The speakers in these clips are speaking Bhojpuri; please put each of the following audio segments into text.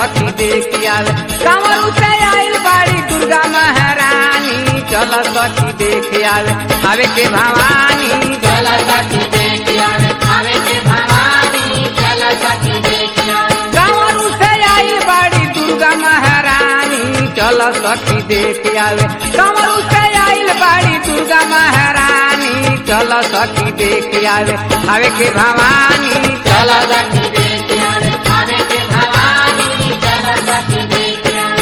सखी देख आवे कंवरू से आइल बाड़ी दुर्गा महारानी चल सखी देख आवे आवे के भवानी चल सखी देख आवे आवे के भवानी चल सखी देख आवे कंवरू से आइल बाड़ी दुर्गा महारानी चल सखी देख आवे कंवरू से आइल बाड़ी दुर्गा महारानी चल सखी देख आवे आवे के भवानी चल सखी देख आवे आवे के भवानी चल सखी देख आवे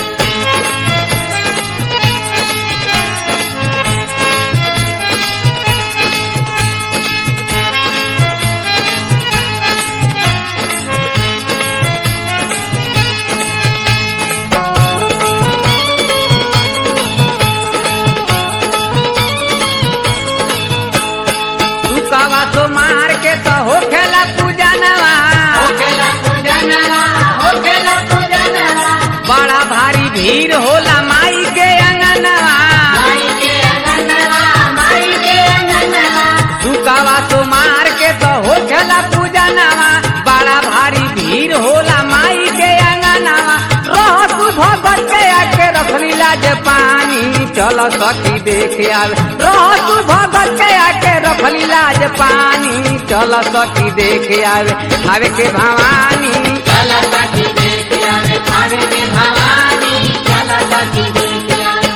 रुकावा तो मार के तो हो खेला पूजा नवा होखेला पूजनवा होखेला पूजनवा बड़ा भारी भीड़ होला माई के अंगनवा माई के अंगनवा माई के अंगनवा रुकावा तो मार के तो हो खेला पूजा नवा बड़ा भारी भीड़ होला माई के अंगनवा रह तू भगत के आके रखली लाज पानी चल सखी देख आवे रह तू भगत के आके रखली लाज पानी चल सखी देख आवे आवे के भवानी चल सखी देख आवे आवे के भवानी चल सखी देख आवे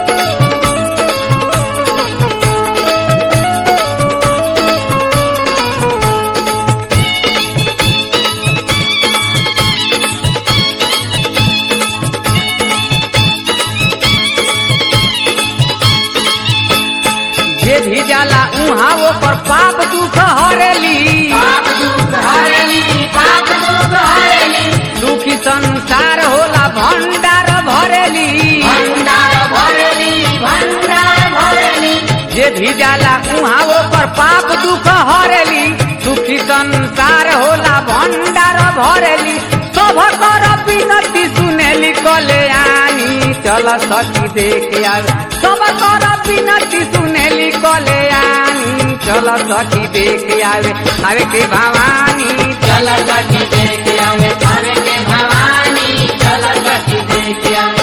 जे भी जाला उहाँ वो पर पाप दुख हरेली पाप दुख हरेली पाप दुख हरेली दुखी संसार होला भंडार भरेली भंडार भरेली भंडार भरेली जे भी जाला उहाँ वो पर पाप दुख हरेली दुखी संसार होला भंडार भरेली सब कर विनती सुनेली कल्याणी चल सखी देख आवे सब कर विनती सुनेली कल्याणी चल सखी देख आवे आवे के भवानी चल सखी देख आवे आवे के भवानी चल सखी देख आवे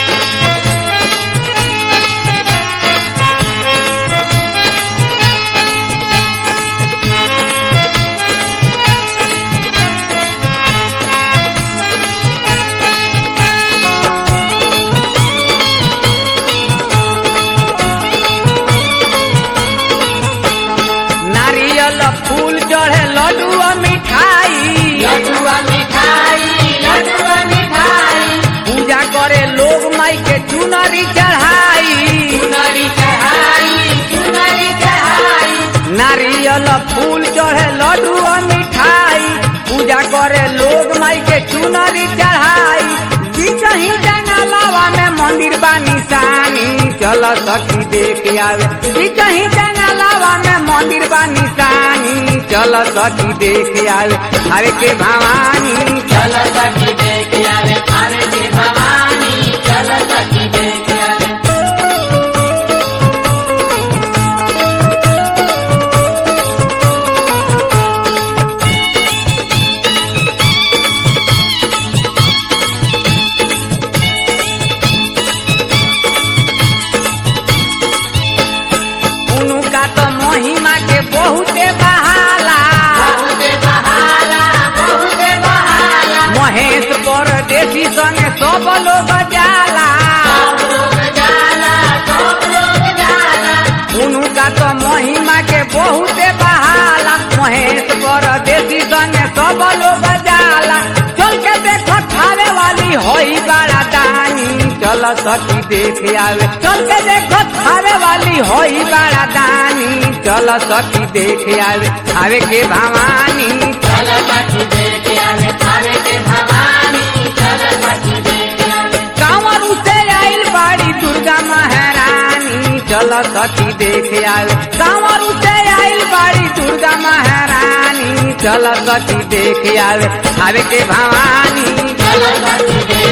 नारियल फूल चढ़े लड्डू और मिठाई लड्डुआ मिठाई लड्डुआ मिठाई पूजा करे लोग माई के चुनरी चढ़ाई चुनरी चढ़ाई चुनरी चढ़ाई नारियल फूल चढ़े लड्डू और मिठाई पूजा करे लोग माई के चुनरी चढ़ाई जी कहीं जंगलावा में मंदिर बा निशानी चल सखी देख आवे जी कहीं जंगलावा में मंदिर बा निशानी चल सखी देख आवे आवे के भवानी चल सखी देख आवे आवे के भवानी चल सखी देख आवे उनका तो महिमा के बहुते बहाला बहुते बहाला बहुते बहाला महेश परदेसी संगे सब लोग जाला सब लोग जाला सब लोग जाला उनका तो महिमा के बहुते बहाला महेश परदेसी संगे सब लोग जाला चल के देखो खावे वाली होई बड़ा दानी चल सखी देख आवे चल के देखो खावे वाली होई बड़ा दानी चल सखी देख आवे आवे के भवानी चल सखी देख आवे आवे के भवानी चल सखी देख आवे कांवर से आइल बाड़ी दुर्गा महारानी चल सखी देख आवे कांवर से आइल बाड़ी दुर्गा महारानी चल सखी देख आवे आवे के भवानी चल सखी देख